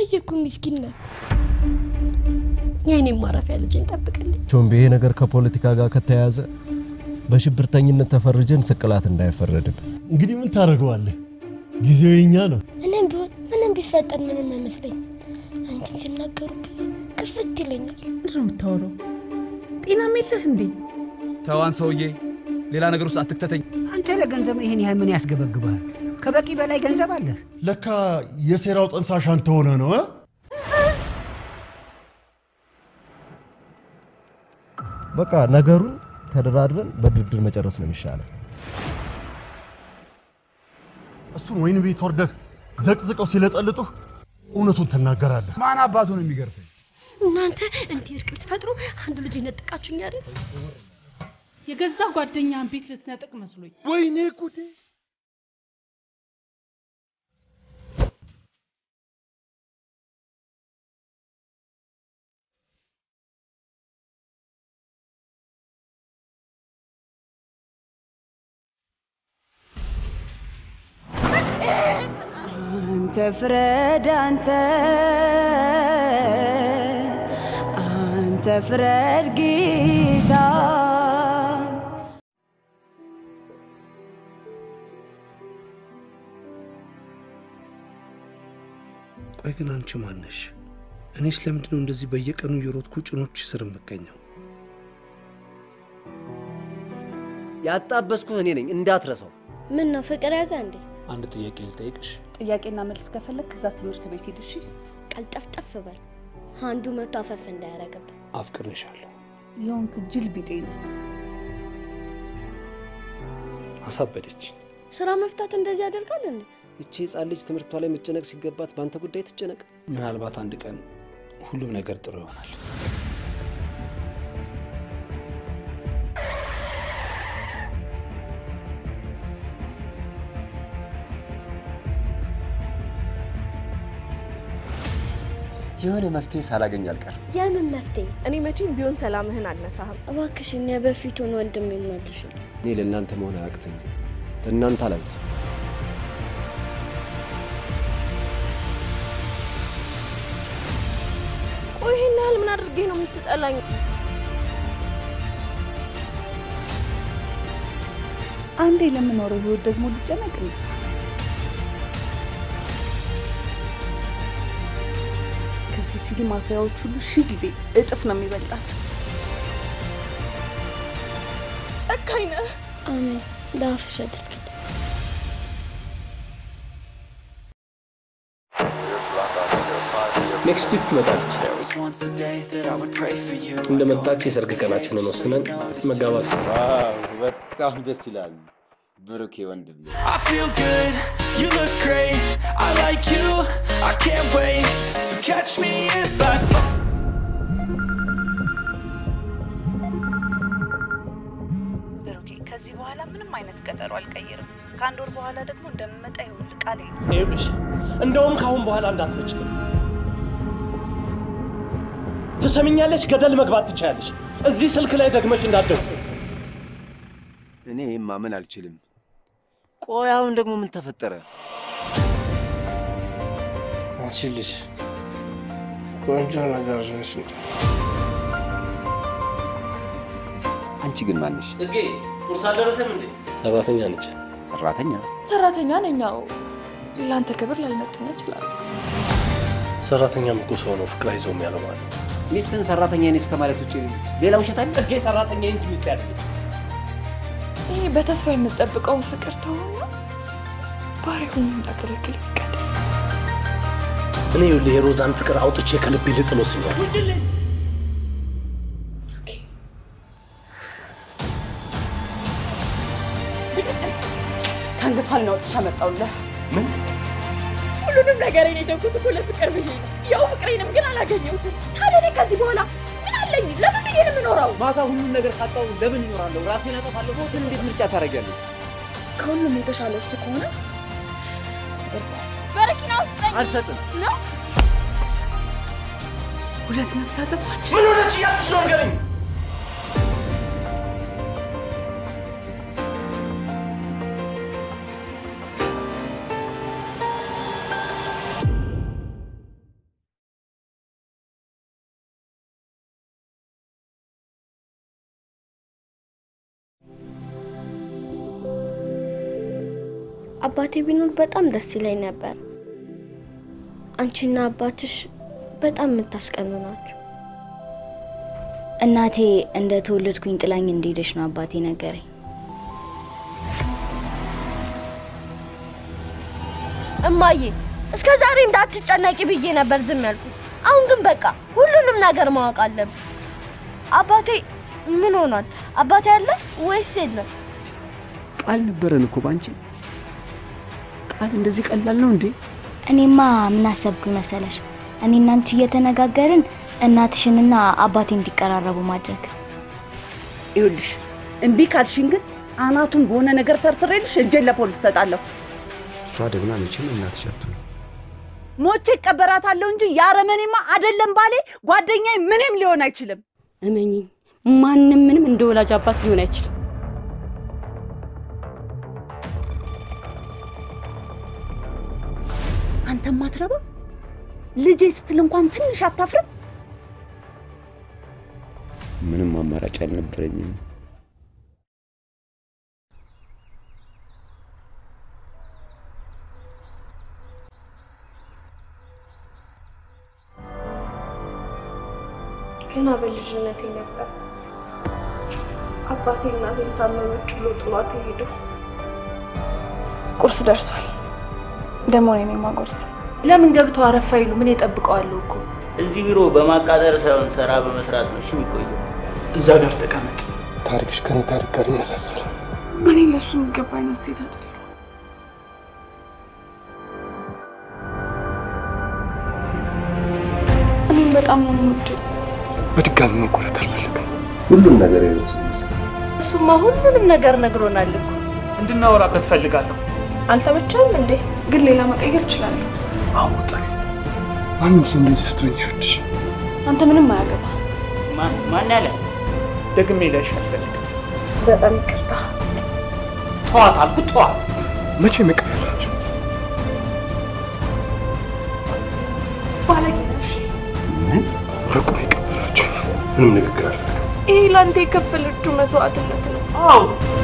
አየኩ ምስኪን ናት። የእኔም ማረፊያ ልጄን ጠብቅልኝ። ቾምቤ ይሄ ነገር ከፖለቲካ ጋር ከተያያዘ በሽብርተኝነት ተፈርጀን ስቅላት እንዳይፈረድብ እንግዲህ ምን ታደርገዋለህ? ጊዜው የኛ ነው። እኔም ቢሆን ምንም ቢፈጠር ምንም አይመስለኝም። አንቺን ሲናገሩብኝ ክፍት ይለኛል። ምንድን ነው የምታወራው? ጤናም የለህ እንዴ? ተዋን ሰውዬ፣ ሌላ ነገር ውስጥ አትክተተኝ። አንተ ለገንዘብ ይህን ያህል ምን ያስገበግበሃል? ከበቂ በላይ ገንዘብ አለ። ለካ የሴራው ጠንሳሽ አንተ ሆነ ነው እ? በቃ ነገሩን ተደራድረን በድርድር መጨረስ ነው የሚሻለው። እሱን ወይን ቤት ወርደህ ዘቅዝቀው ሲለጠልጡህ እውነቱን ትናገራለህ። ማን አባቱ ነው የሚገርፈኝ? እናንተ እንዲህ እርቅ ልትፈጥሩ አንድ ልጅ ነጥቃችሁኝ አይደል? የገዛ ጓደኛህን ቤት ልትነጥቅ መስሎኝ። ወይኔ ጉዴ! አንተ ፍረድ አንተ አንተ ፍረድ ጌታ ቆይ ግን አንቺ ማነሽ? እኔስ ለምንድን ነው እንደዚህ በየቀኑ እየሮጥኩ ጭኖች ስር የምገኘው? ያጣበስኩህ እኔ ነኝ እንዳትረሳው። ምን ነው ፍቅር ያዘ እንዴ? አንድ ጥያቄ ልጠይቅሽ። ጥያቄና መልስ ከፈለግ ከዛ ትምህርት ቤት ሂድ እሺ ቀልጠፍጠፍ በል። አንዱ መቶ አፈፍ እንዳያረግብን። አፍቅርሻለሁ። የሆንክ ጅል ቢጤ ነህ አሳበደች። ስራ መፍታት እንደዚህ ያደርጋል እንዴ? ይቺ ህፃን ልጅ ትምህርቷ ላይ መጨነቅ ሲገባት በአንተ ጉዳይ ትጨነቅ። ምናልባት አንድ ቀን ሁሉም ነገር ጥሩ ይሆናል። የሆነ መፍትሄ ሳላገኝ አልቀርም። የምን መፍትሄ? እኔ መቼም ቢሆን ሰላምህን አልነሳህም። እባክሽን የበፊቱን ወንድም ይመልሽል። እኔ ለእናንተ መሆን አያቅተኝም። ለእናንተ አላንስ ቆይ ይህን ያህል ምን አድርጌ ነው የምትጠላኝ? አንዴ ለምኖረው ህይወት ደግሞ ልጨነቅ ነው ከሲሲሊ ማፊያዎች ሁሉ ሺህ ጊዜ እጥፍ ነው የሚበልጣቸው ጨካኝ ነህ። አሜን። በአፍሽ አድርግልኝ። ኔክስት ዊክ ትመጣለች። እንደመጣች የሰርግ ቀናችንን ወስነን መጋባት በጣም ደስ ይላል። ብሩኬ ወንድም I feel good, you look great. I like you, I can't wait. So catch me if I fall. ብሩኬ ከዚህ በኋላ ምንም አይነት ቀጠሮ አልቀይርም ከአንድ ወር በኋላ ደግሞ እንደምመጣ ይሁን ቃል ይኸውልሽ እንደውም ከአሁን በኋላ እንዳትመጭ ትሰሚኛለሽ? ገደል መግባት ትችያለሽ። እዚህ ስልክ ላይ ደግመሽ እንዳትደውይ። እኔ ይህን ማመን አልችልም። ቆይ አሁን ደግሞ ምን ተፈጠረ? አንቺ ልጅ ቆንጆ ነገር ነሽ እንጂ አንቺ ግን ማንሽ? ጽጌ ቁርስ አልደረሰም እንዴ? ሰራተኛ ነች። ሰራተኛ? ሰራተኛ ነኝ። ያው ለአንተ ክብር ላልመጥን ይችላል። ሰራተኛም እኮ ሰው ነው፣ ፍቅር አይዘውም ያለው ማለት ነው። ሚስትን ሰራተኛ ነች ከማለት ውጭ ሌላ ውሸት አለ? ጽጌ ሰራተኛ እንጂ ሚስት ያለች ይሄ በተስፋ የምጠብቀውን ፍቅር ተውና ባሪያ ሆኜ እንዳገለግል ፍቃድ እኔ ይኸውልህ የሮዛን ፍቅር አውጥቼ ከልቤ ልጥሎ ሲሆን ከአንገቷን ነው አውጥቼ አመጣሁልህ። ምን ሁሉንም ነገር እኔ የተውኩት እኮ ለፍቅር ብዬ ነው። ያው ፍቅሬንም ግን አላገኘሁትም። ታዲያ እኔ ከዚህ በኋላ ምን አለኝ? ለምን ብዬ ነው የምኖረው? ማታ ሁሉን ነገር ካጣሁ ለምን እኖራለሁ? ራሴን አጠፋለሁ። ሞትን እንዴት ምርጫ ታደርጊያለሽ? ከሁሉም የተሻለው እሱ ከሆነ አደርገዋለሁ። በረኪና ውስጠኝ አልሰጥም። ነው ሁለት ነፍስ አጠፋች ምን ሆነች እያልኩሽ ነው ንገረኝ። አባቴ ቢኖር በጣም ደስ ይለኝ ነበር። አንቺና አባትሽ በጣም የምታስቀኑ ናቸው። እናቴ እንደ ተወለድኩኝ ጥላኝ እንደሄደች ነው አባቴ ነገረኝ። እማዬ እስከ ዛሬ እንዳትጨነቂ ብዬ ነበር ዝም ያልኩት። አሁን ግን በቃ ሁሉንም ነገር ማወቅ አለብን። አባቴ ምን ሆኗል? አባቴ አለ ወይስ የለም? ቃል ነበረን እኮ ባንቺ። ቃል እንደዚህ ቀላል ነው እንዴ? እኔማ ምን አሰብኩኝ መሰለሽ? እኔ እና አንቺ እየተነጋገርን እናትሽንና አባቴ እንዲቀራረቡ ማድረግ። ይኸውልሽ እምቢ ካልሽኝ ግን አናቱን በሆነ ነገር ተርትሬልሽ እጄን ለፖሊስ እሰጣለሁ። እሷ ደግማ መቼም እናትሽ አትሆንም። ሞቼ እቀበራታለሁ እንጂ ያረመኔማ አይደለም ባሌ ጓደኛዬ ምንም ሊሆን አይችልም። እመኚኝ፣ ማንም ምንም እንደ ወላጅ አባት ሊሆን አይችልም። አንተ ማትረባ ልጄ ስትል እንኳን ትንሽ አታፍርም? ምንም አማራጭ አልነበረኝም። ገና በልጅነቴ ነበር አባቴ እናቴን ታመመች ብሎ ጥሏት ሄደው። ቁርስ ደርሷል። ደግሞ እኔ ነኝ ማጎርስ። ለምን ገብቶ አረፍ አይሉ? ምን የጠብቀዋለሁ እኮ እዚህ ቢሮ በማቃጠር ሳይሆን ስራ በመስራት ነው እሺ የሚቆየው። እዛ ጋር ተቀመጥ። ታሪክሽ ከኔ ታሪክ ጋር ይመሳሰላል። እኔ ለሱ የሚገባ አይነት ሴት አይደለሁ። እኔም በጣም ነው የምወደው። በድጋሚ መቆረት አልፈልግም። ሁሉም ነገር የረሱ ይመስል እሱማ ሁሉንም ነገር ነግሮናል እኮ። እንድናወራበት ፈልጋለሁ። አልተመቸም እንዴ? ግን ሌላ መቀየር እችላለሁ። አውጣ ማንም ሰው እንደዚህ ስትሆኝ ይኸውልሽ፣ አንተ ምንም አያገባ። ማን ያለ ደግሜ ላይሽ አልፈልግም። በጣም ይቅርታ። ተዋት አልኩት፣ ተዋት። መቼ መቀር ያላችሁ ባለጌ ነሽ። በቁም የቀበራችሁ ምንም ንግግር አለ ይህ ለአንተ የከፈለችው መስዋዕትነት ነው። አዎ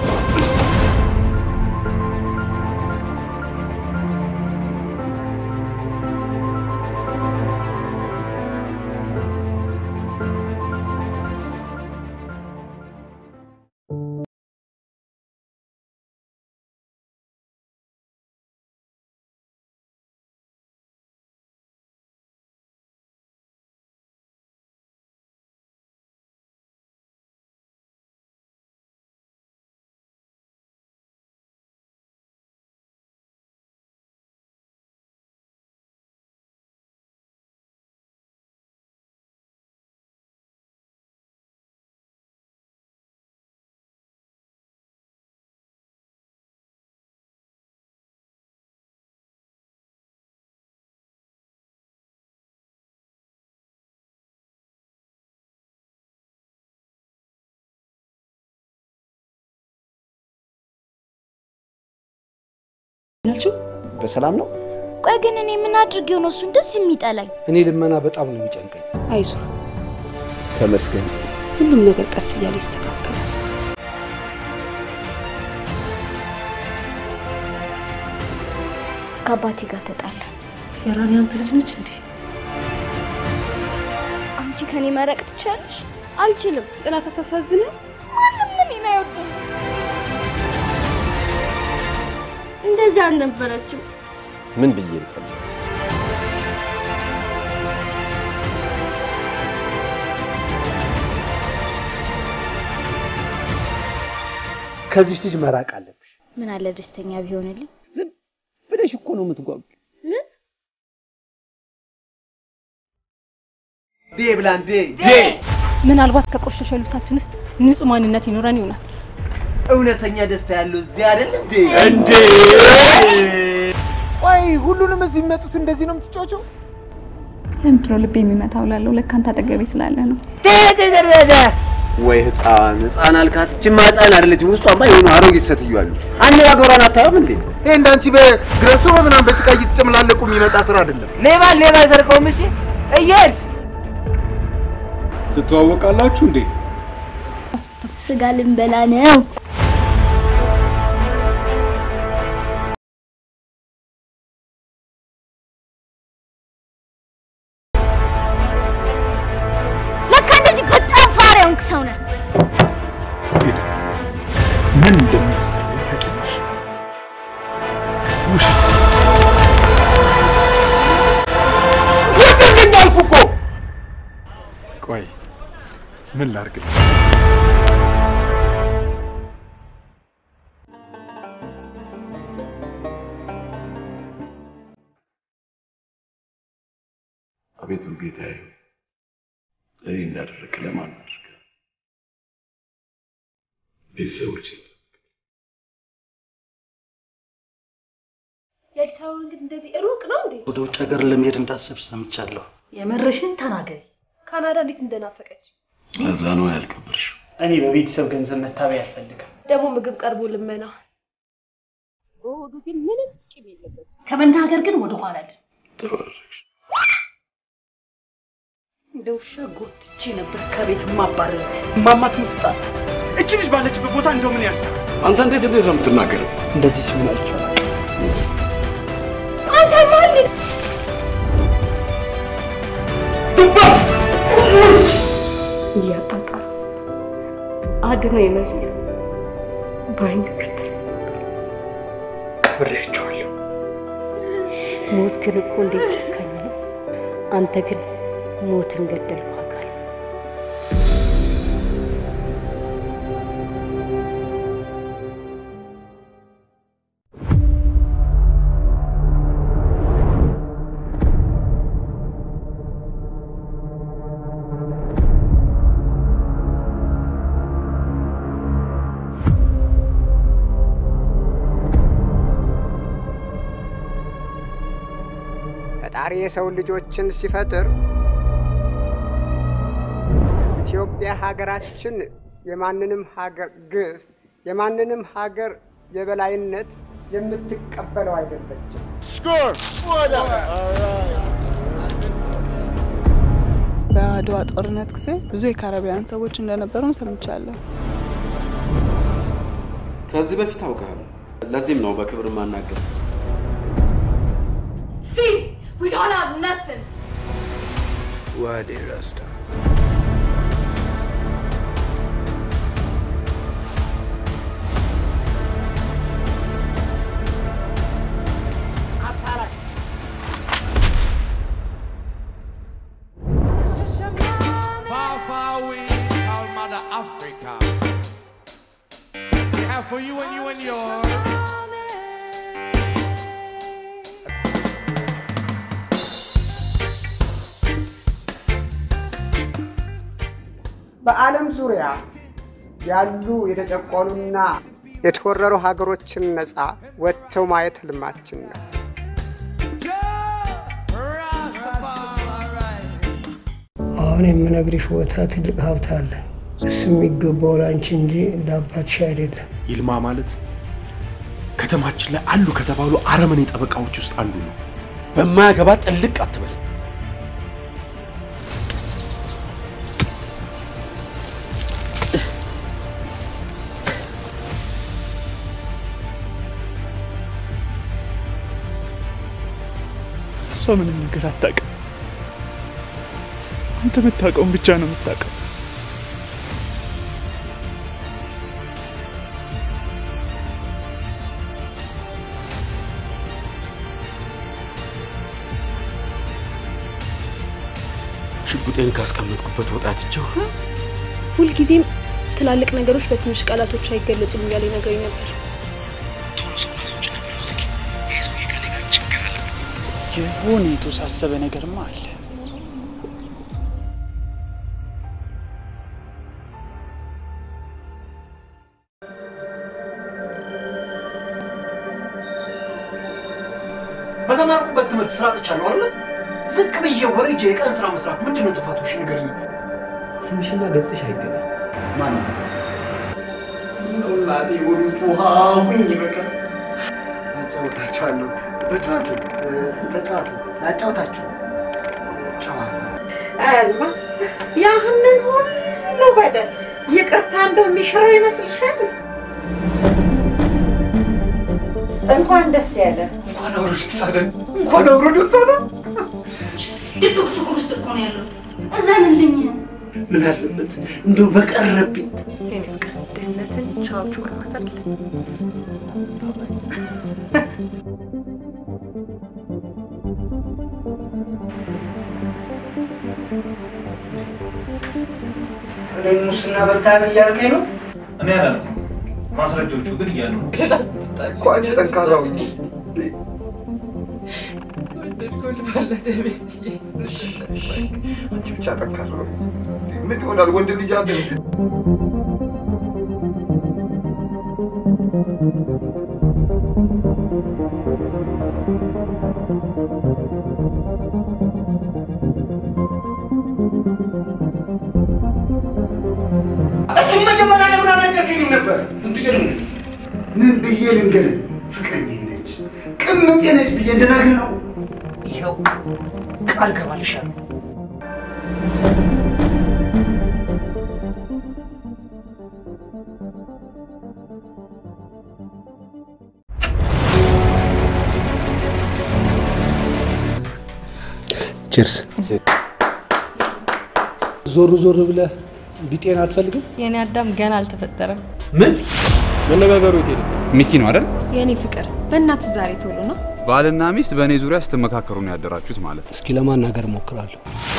ያልችው በሰላም ነው። ቆይ ግን እኔ ምን አድርጌው ነው እሱ እንደዚህ የሚጠላኝ? እኔ ልመና በጣም ነው የሚጨንቀኝ። አይዞ፣ ተመስገን። ሁሉም ነገር ቀስ እያለ ይስተካከላል። ከአባቴ ጋር ተጣላ። የራኒ አንተ ልጅ ነች እንዴ? አንቺ ከኔ መረቅ ትችያለሽ? አልችልም። ጽናት አታሳዝንም? ማንም እኔን አይወድም። እንደዚህ አልነበረችም። ምን ብዬ ልጸልይ? ከዚች ልጅ መራቅ አለብሽ። ምን አለ ደስተኛ ቢሆንልኝ። ብለሽ እኮ ነው የምትጓጉ። ዴ ብላን ዴ ምናልባት ከቆሸሸ ልብሳችን ውስጥ ንጹህ ማንነት ይኖረን ይሆናል። እውነተኛ ደስታ ያለው እዚህ አይደል እንዴ? እንዴ! ቆይ ሁሉንም እዚህ የሚመጡት እንደዚህ ነው የምትጫወቸው? ለምንድን ነው ልብ የሚመታው? ላለው ለካ አንተ አጠገቤ ስላለ ነው። ወይ ህፃን ህፃን አልካት። እችማ ህፃን አይደለችም። ውስጧማ የሆኑ አሮጊት ሴትዮ አሉ። አነጋገሯን አታየውም እንዴ? ይሄ እንዳንቺ በግረሱ በምናምን በጭቃ እየተጨመላለቁ የሚመጣ ስራ አይደለም። ሌባ ሌባ አይሰርቀውም። እሺ እየሄድሽ ትተዋወቃላችሁ እንዴ? ስጋ ልንበላ ነው። ምን እንደሚያስጠላኝ ታውቂያለሽ? ውሸት ውጡልኝ አልኩ እኮ። ቆይ ምን ላድርግ? አቤቱ ጌታዬ እኔ እንዳደረግህ ለማን አድርገህ ቤተሰቦቼ የአዲስ አበባ መንገድ እንደዚህ ሩቅ ነው እንዴ? ወደ ውጭ ሀገር ለመሄድ እንዳሰብሽ ሰምቻለሁ። የምርሽን ተናገሪ። ካናዳ እንዴት እንደናፈቀች ለዛ ነው ያልከበርሽው። እኔ በቤተሰብ ገንዘብ መታበይ አልፈልግም። ደግሞ ምግብ ቀርቦ ልመና። በሆዱ ግን ምንም ቂም የለበትም። ከመናገር ግን ወደ ኋላ አይደል። ጥሩ አደረግሽ። እንደ ውሻ ጎትቼ ነበር ከቤት ማባረር። ማማት ምትጣል እቺ ልጅ ባለችበት ቦታ እንደው ምን ያንሳል? አንተ እንዴት እንዴት ነው የምትናገረው? እንደዚህ ሲሆን አይቼዋለሁ። አንተ ማን እያጣጣሉ አድኖ ይመስል በአይን ከተል ቀብሬያቸዋለሁ። ሞት ግን እኮ እንዴት ጨካኝ ነው! አንተ ግን ሞትን ገደልከው አካል ፈጣሪ የሰው ልጆችን ሲፈጥር ኢትዮጵያ ሀገራችን የማንንም ሀገር ግፍ የማንንም ሀገር የበላይነት የምትቀበለው አይደለችም። በአድዋ ጦርነት ጊዜ ብዙ የካረቢያን ሰዎች እንደነበሩም ሰምቻለሁ። ከዚህ በፊት አውቃለሁ። ለዚህም ነው በክብር ማናገር። See, we don't have nothing. ዋዴ ራስታ Far, far away, called Mother Africa. We have for you and you and yours. በዓለም ዙሪያ ያሉ የተጨቆኑና የተወረሩ ሀገሮችን ነፃ ወጥተው ማየት ህልማችን ነው። አሁን የምነግርሽ ቦታ ትልቅ ሀብት አለ። እሱ የሚገባው ለአንቺ እንጂ ለአባትሽ አይደለም። ይልማ ማለት ከተማችን ላይ አሉ ከተባሉ አረመኔ ጠበቃዎች ውስጥ አንዱ ነው። በማያገባ ጥልቅ አትበል። እሷ ምንም ነገር አታውቅም። አንተ የምታውቀውን ብቻ ነው የምታውቀው። ሽጉጤን ካስቀመጥኩበት ወጣትቸው ሁልጊዜም ትላልቅ ነገሮች በትንሽ ቃላቶች አይገለጹም እያለ ነገረኝ ነበር። ቶሎ ሰው ናሶች ነበር ዝጊ። ይሄ ሰውዬ ከኔ ጋር ችግር አለበት። የሆነ የተወሳሰበ ነገርማ አለ። በተማርኩበት ትምህርት ስራ ጥቻለሁ አይደለ? ዝቅ ብዬ ወርጄ የቀን ስራ መስራት ምንድን ነው ጥፋቱ? እሺ ንገረኝ። ስምሽና ገጽሽ አይገናኝ። ማን ነው? እናቴ ወሉት ውሃ ሁኝ በቃ አጫውታችኋለሁ። ተጫዋቱ ተጫዋቱ ላጫውታችሁ ጨዋታ አልማዝ ያህንን ሁሉ በደል ይቅርታ እንደው የሚሽረው ይመስልሻል? እንኳን ደስ ያለ እንኳን አብሮ ደስ አለን። እንኳን አብሮ ደስ አለን። ድብቅ ፍቅር ውስጥ እኮ ነው ያለሁት። እዘንልኝ። ምን አለበት እንደው በቀረብኝ የኔ ፍቅር ድህነትን ቻዎቹ በእናትህ አይደል? እኔ ሙስና በልታም እያልከኝ ነው? እኔ አላልኩም። ማስረጃዎቹ ግን እያሉ ነው። እኮ አንቺ ጠንካራው አንቺ ብቻ ጠንካራው ምን ይሆናል? ወንድ ልጅ አለ እንዴ? እሱም መጀመሪያ ለምን አልነገርከኝም ነበር? ምን ብዬ ልንገርህ? ምን ብዬ ልንገርህ? ፍቅረኛዬ ነች፣ ቅምጤ ነች ብዬ እንድነግርህ ነው። ይኸው ቃል ገባልሻለሁ። ቺርስ። ዞር ዞር ብለህ ቢጤን አትፈልግም? የኔ አዳም ገና አልተፈጠረም። ምን መነጋገሩ የት ሄደ? ሚኪ ነው አይደል? የኔ ፍቅር በእናት ዛሬ ቶሎ ነው። ባልና ሚስት በእኔ ዙሪያ ስትመካከሩ ነው ያደራችሁት ማለት ነው። እስኪ ለማናገር እሞክራለሁ።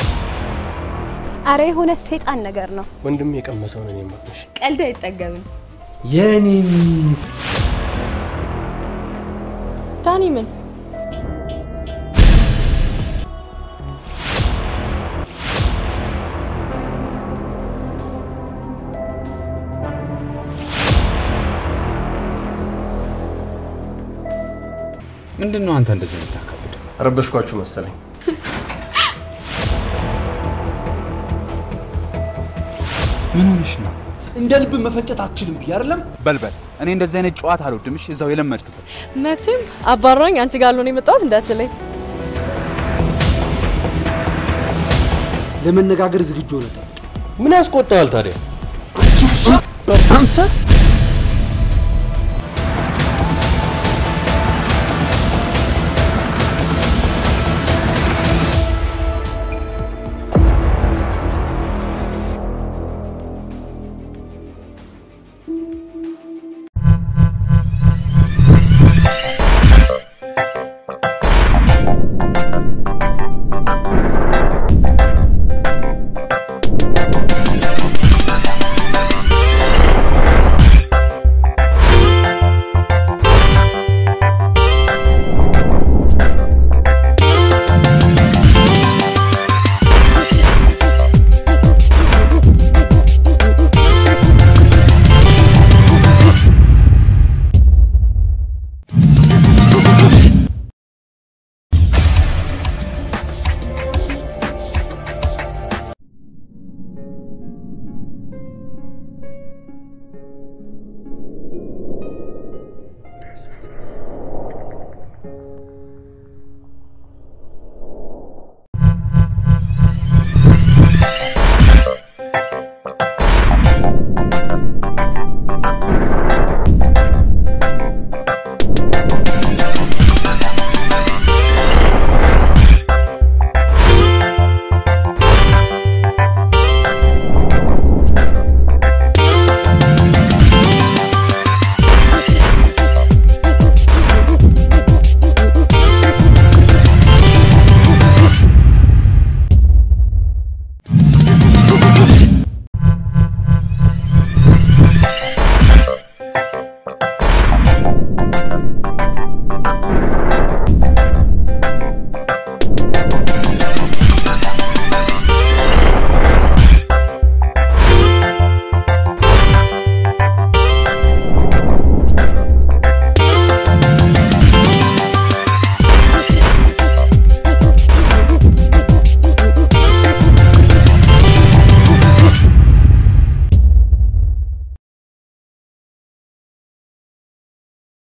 አረ የሆነ ሰይጣን ነገር ነው። ወንድም የቀመሰውን እኔ ማቅመሽ ቀልድ አይጠገብም። የኔ ሚስት ዳኒ ምን ምንድን ነው አንተ እንደዚህ የምታካብደው? ረበሽኳችሁ መሰለኝ። ምን ሆነሽ ነው? እንደ ልብ መፈጨት አትችልም ብዬ አይደለም? በልበል። እኔ እንደዚህ አይነት ጨዋታ አልወድም። እሺ፣ እዛው የለመድክበት መቼም አባራኝ አንቺ ጋር ነው የመጣሁት እንዳትለኝ። ለመነጋገር ዝግጁ ሆነ። ምን ያስቆጣል ታዲያ? አንተ